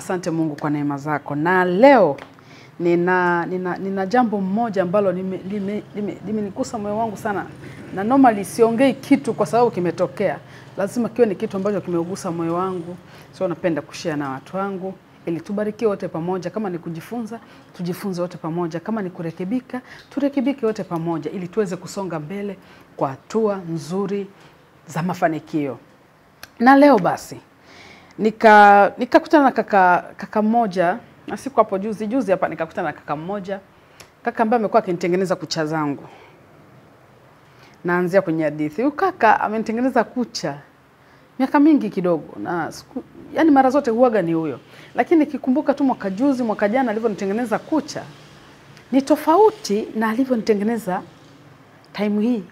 Asante Mungu kwa neema zako. Na leo nina, nina, nina jambo mmoja ambalo limenigusa lime, lime, limenigusa moyo wangu sana, na normally siongei kitu kwa sababu kimetokea, lazima kiwe ni kitu ambacho kimeugusa moyo wangu, so napenda kushare na watu wangu ili tubarikiwe wote pamoja. Kama ni kujifunza, tujifunze wote pamoja. Kama ni kurekebika, turekebike wote pamoja, ili tuweze kusonga mbele kwa hatua nzuri za mafanikio. Na leo basi nika nikakutana na kaka kaka mmoja na siku hapo juzi juzi hapa nikakutana na kaka mmoja kaka ambaye amekuwa akinitengeneza kucha zangu. Naanzia kwenye hadithi. Huyu kaka amenitengeneza kucha miaka mingi kidogo, na siku, yani mara zote huaga ni huyo, lakini nikikumbuka tu mwaka juzi mwaka jana alivyonitengeneza kucha ni tofauti na alivyonitengeneza time hii.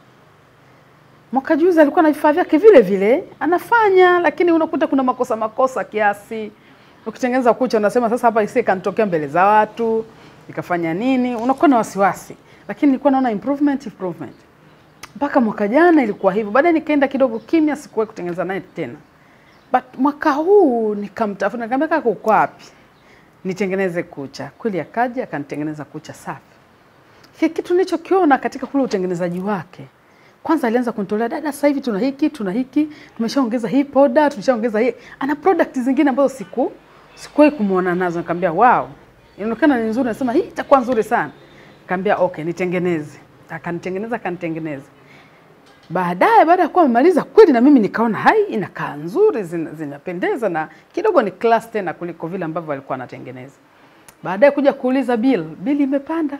Mwaka juzi alikuwa na vifaa vyake vile vile anafanya, lakini unakuta kuna makosa makosa kiasi. Ukitengeneza kucha unasema sasa hapa isi kanitokea mbele za watu ikafanya nini, unakuwa na wasiwasi, lakini nilikuwa naona improvement improvement mpaka mwaka jana ilikuwa hivyo. Baadaye nikaenda kidogo kimya, sikuwahi kutengeneza naye tena, but mwaka huu nikamtafuta, nikamwambia kaka, uko wapi nitengeneze kucha? Kweli akaja akanitengeneza kucha safi. Kile kitu nilichokiona katika kule utengenezaji wake kwanza alianza kunitolea dada, sasa hivi tuna hiki tuna hiki, tumeshaongeza hii poda, tumeshaongeza hii. Ana product zingine ambazo siku sikuwahi kumuona nazo. Nikamwambia wow, inaonekana ni nzuri. Nasema hii itakuwa nzuri sana. Nikamwambia okay, nitengeneze. Akanitengeneza, akanitengeneza. Baadaye baada ya kuwa amemaliza kweli, na mimi nikaona hai, inakaa nzuri, zina- zinapendeza na kidogo ni class tena kuliko vile ambavyo alikuwa anatengeneza. Baadaye kuja kuuliza bill, bill imepanda.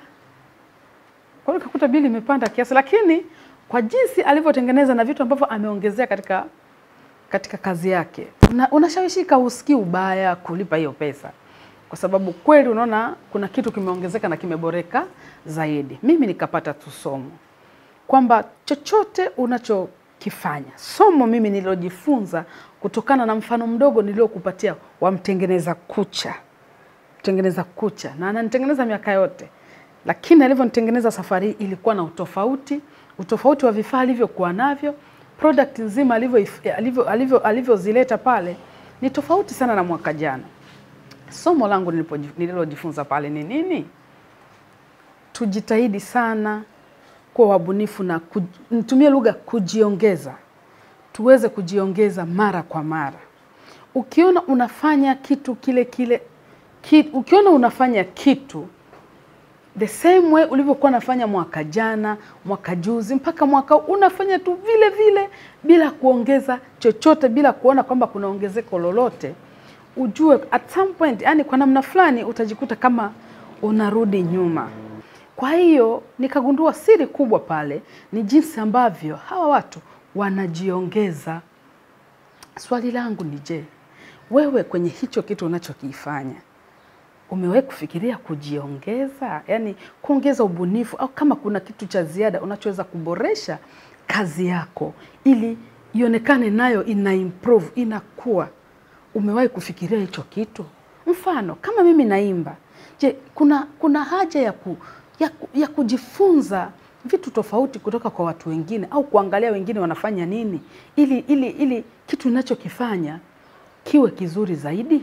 Kwa hiyo nikakuta bili imepanda kiasi, lakini kwa jinsi alivyotengeneza na vitu ambavyo ameongezea katika katika kazi yake, una, unashawishika usikii ubaya kulipa hiyo pesa, kwa sababu kweli unaona kuna kitu kimeongezeka na kimeboreka zaidi. Mimi nikapata tu somo kwamba chochote unachokifanya, somo mimi nililojifunza kutokana na mfano mdogo niliokupatia wa mtengeneza kucha kutengeneza kucha na ananitengeneza miaka yote, lakini alivyonitengeneza safari hii ilikuwa na utofauti, utofauti wa vifaa alivyokuwa navyo, product nzima alivyo alivyo alivyo alivyozileta pale ni tofauti sana na mwaka jana. Somo langu nilipoji- nililojifunza pale ni nini? Tujitahidi sana kuwa wabunifu na kuj- nitumie lugha kujiongeza, tuweze kujiongeza mara kwa mara. Ukiona unafanya kitu kile kile ki, ukiona unafanya kitu the same way ulivyokuwa unafanya mwaka jana, mwaka juzi, mpaka mwaka huu, unafanya tu vile vile bila kuongeza chochote, bila kuona kwamba kuna ongezeko lolote, ujue at some point, yani kwa namna fulani utajikuta kama unarudi nyuma. Kwa hiyo nikagundua siri kubwa pale ni jinsi ambavyo hawa watu wanajiongeza. Swali langu ni je, wewe kwenye hicho kitu unachokifanya umewahi kufikiria kujiongeza, yaani kuongeza ubunifu, au kama kuna kitu cha ziada unachoweza kuboresha kazi yako ili ionekane nayo ina improve, inakuwa. Umewahi kufikiria hicho kitu? Mfano kama mimi naimba, je, kuna kuna haja ya, ku, ya, ku, ya kujifunza vitu tofauti kutoka kwa watu wengine au kuangalia wengine wanafanya nini ili ili ili kitu ninachokifanya kiwe kizuri zaidi?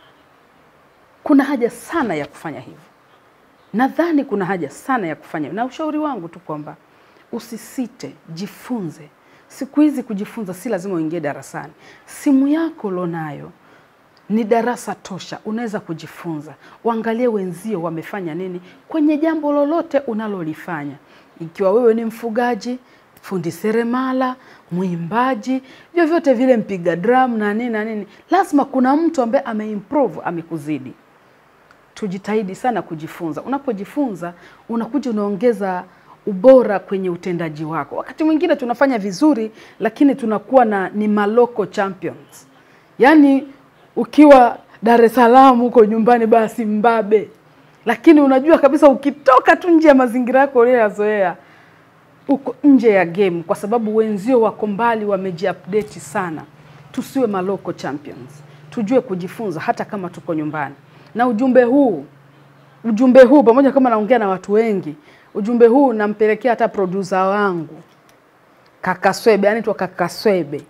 Kuna haja sana ya kufanya hivyo. Nadhani kuna haja sana ya kufanya, na ushauri wangu tu kwamba usisite, jifunze. Siku hizi kujifunza si lazima uingie darasani. Simu yako ulionayo ni darasa tosha, unaweza kujifunza. Waangalie wenzio wamefanya nini kwenye jambo lolote unalolifanya, ikiwa wewe ni mfugaji, fundi seremala, mwimbaji, vyovyote vile, mpiga drum na nini na nini, lazima kuna mtu ambaye ameimprove, amekuzidi. Tujitahidi sana kujifunza. Unapojifunza unakuja unaongeza ubora kwenye utendaji wako. Wakati mwingine tunafanya vizuri, lakini tunakuwa na ni maloko champions, yaani ukiwa Dar es Salaam huko nyumbani, basi mbabe, lakini unajua kabisa ukitoka tu nje ya mazingira yako uliyoyazoea uko nje ya game, kwa sababu wenzio wako mbali, wamejiupdate sana. Tusiwe maloko champions, tujue kujifunza hata kama tuko nyumbani. Na ujumbe huu ujumbe huu pamoja, kama naongea na watu wengi, ujumbe huu nampelekea hata producer wangu kaka Swebe, yani tu kaka Swebe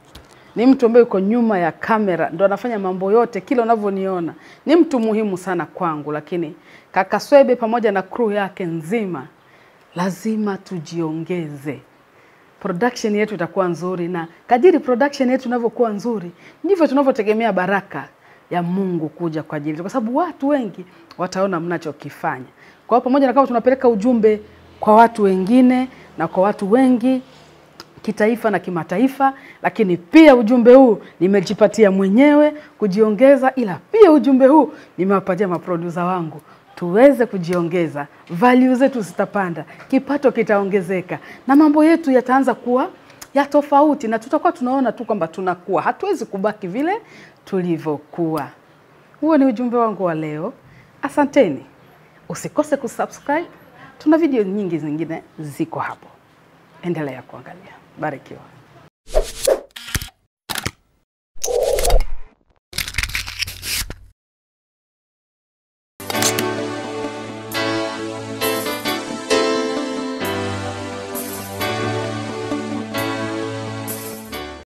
ni mtu ambaye yuko nyuma ya kamera, ndo anafanya mambo yote, kila unavyoniona ni mtu muhimu sana kwangu. Lakini kaka Swebe pamoja na crew yake nzima, lazima tujiongeze production yetu itakuwa nzuri, na kadiri production yetu inavyokuwa nzuri ndivyo tunavyotegemea baraka ya Mungu kuja kwa ajili yetu, kwa sababu watu wengi wataona mnachokifanya. Kwa hiyo pamoja na kama tunapeleka ujumbe kwa watu wengine na kwa watu wengi kitaifa na kimataifa, lakini pia ujumbe huu nimejipatia mwenyewe kujiongeza, ila pia ujumbe huu nimewapatia maprodusa wangu tuweze kujiongeza, value zetu zitapanda, kipato kitaongezeka, na mambo yetu yataanza kuwa ya tofauti, na tutakuwa tunaona tu kwamba tunakuwa, hatuwezi kubaki vile tulivyokuwa. Huo ni ujumbe wangu wa leo. Asanteni, usikose kusubscribe. Tuna video nyingi zingine ziko hapo, endelea kuangalia. Barikiwa.